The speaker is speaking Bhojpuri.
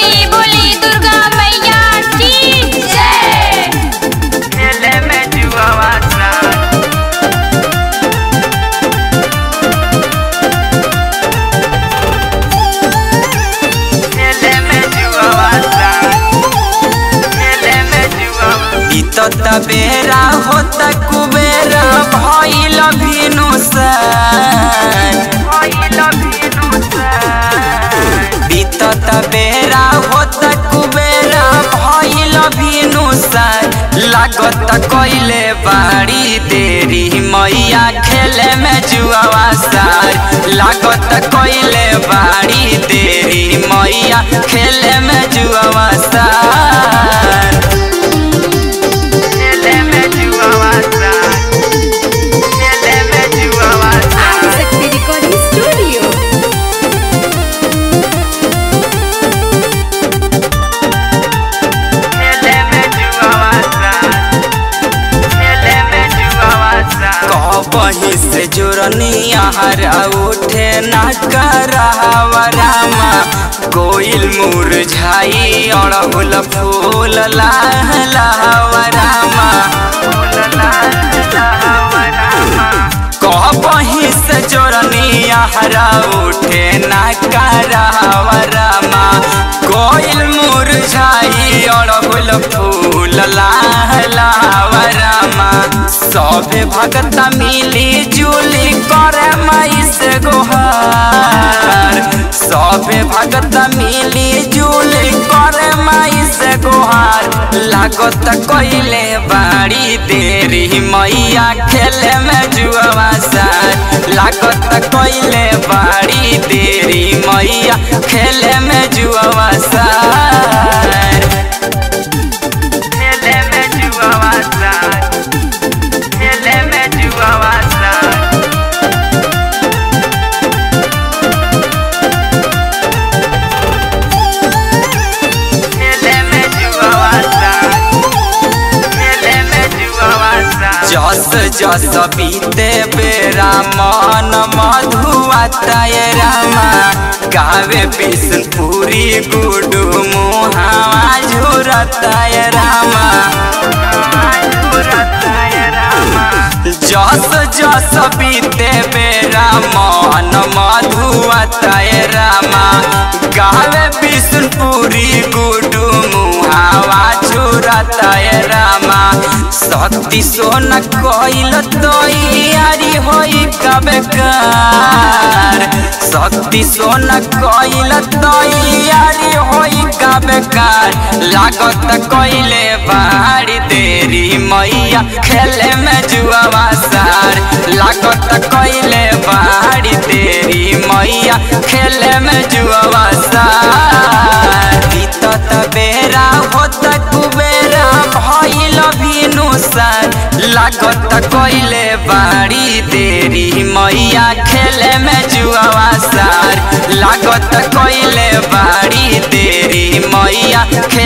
बोली बोली दुर्गा मैया की जय खेले में जुआवा साथ खेले में जुआवा साथ खेले में जुआवा इ तो तबेरा होता कुबेरा भइल भिनु सर भइल भिनु सर बीतत बेरा होत कुबेरा भइल भिनु सर लागत कइले बाड़ी देरी मैया खेले में जुआवा सार लागत कइले बाड़ी देरी मैया खेले में जुआवा सार खेले में जुआवा सार खेले में जुआवा सार शक्ति रिकॉर्डिंग स्टूडियो खेले में जुआवा साथ खेले में जुआवा साथ कबही से जुरनी आहार उठे ना करहवा रामा कोइल मुरझाई अड़हुल फूल लहलहवा रामा फूल लहलहवा रामा कबही से जोरनी आहरा उठे ना करहवा रामा कोइल मुरझाई अड़हुल फूल लहलहवा रामा सभे भगता मिली जुली करे माई से गोहार सभे भगता मिली जुली करे माई से गोहार लागत कइले बाड़ी देरी मैया खेले में जुआवा सार लागत कइले बाड़ी देरी मैया खेले में जुआवा सार खेले में जुआवा सार खेले में जुआवा सार खेले में जुआवा सार खेले में जुआवा सार जस जस बीते बेरा मन मधुआ तय रामा गावे बिष्णुपुरी गुडू मुहावा झुरतय रामा झुरतय रामा जस जस बीते बेरा मन मधुआ तय रामा गावे विष्णुपुरी गुडू मुहावा छुरतय रामा शक्ति सोन कइल तैयारी होई कबेकार शक्ति सोन कइल तैयारी होई कबेकार लागत कइले बाड़ी देरी मैया खेले में जुआवा सार लागत कइले बाड़ी देरी मैया खेले में जुआवा सार बीतत बेरा होत कुबेरा भइल भिनु सार लागत कइले बाड़ी देरी मैया खेले में जुआवा सार लागत कइले बाड़ी देरी मैया खेले